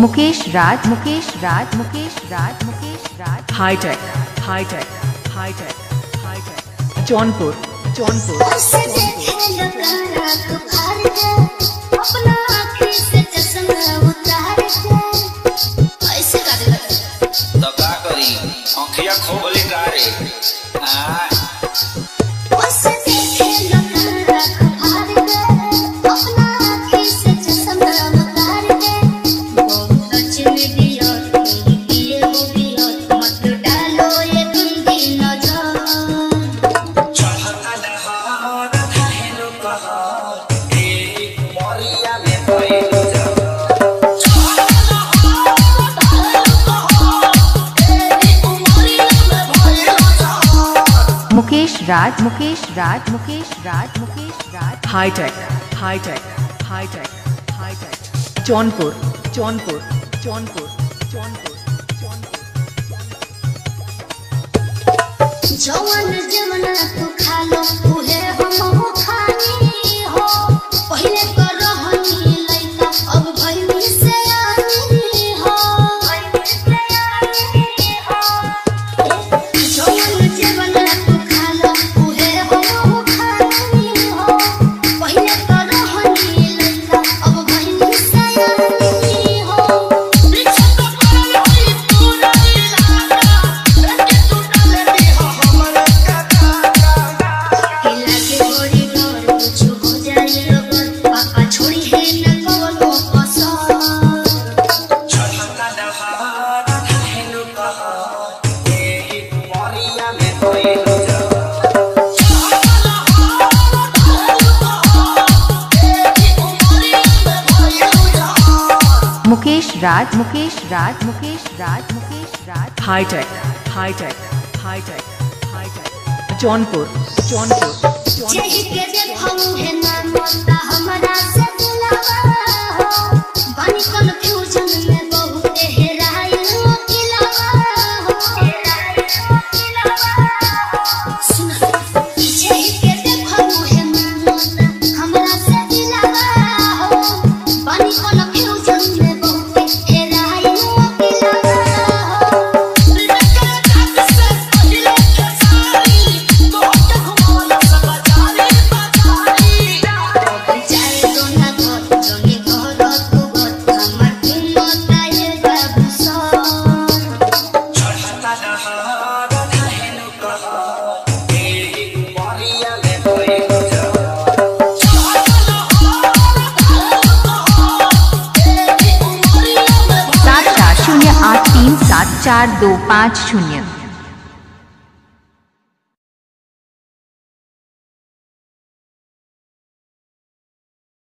मुकेश राज मुकेश राज मुकेश राज मुकेश राज high tech, high tech, high tech, high tech. Jaunpur Jaunpur उसे देखे लगा तो हार गए अपना आँखें से चश्मा उतार के ऐसे कर लगा तो का करी आँखिया खोबली डारे आ उसे देखे लगा तो हार गए अपना आँखें से चश्मा उतार के बहुत अच्छे में दिया तुम किए हो दिया मत डालो ये गंदी नजर चढ़ता दहार धाहेलो कहर ए मरिया में पैलो जा मुकेश राज मुकेश राज मुकेश राज मुकेश राज high tech, high tech, high tech, high tech. Jaunpur Jaunpur Jaunpur Jaunpur Jaunpur जवन जवना तू खा लो उहे हम हो खानी हो पहिले तो रहनी लइका अब भइनी से आनी हो जवन जवना तू खा लो उहे हम हो खानी हो पहिले तो रहनी लइका अब भइनी से आनी हो वृक्ष तो परलोई पूरा इलाका रखे तू डाले दी हो हमर किला के गोरी डोर कुछ हो जाए अगर पापा छोड़ी है न कवनो कसर चढ़ता दहार धाहेलो कहर ए मरिया में पैलो जा मुकेश राज मुकेश राज मुकेश राज मुकेश राज high tech, high tech, high tech, high tech. Jaunpur Jaunpur Jaunpur जेहि के देखऊ है ना मता हमरा से दिलावा हो बानी कंफ्यूजन में बहुत हेराई हो किलावा हो सुन जेहि के देखऊ है ना मता हमरा से दिलावा हो बानी कंफ्यूजन में बहुत हेराई हो किलावा हो जाए तो ना घर जंगे घर तू घर हमर घुमता है बाबू सर चढ़ता दहार धाहेलो कहर ए मरिया में पैलो जा सात चार शून्य आठ तीन सात चार दो पाँच शून्य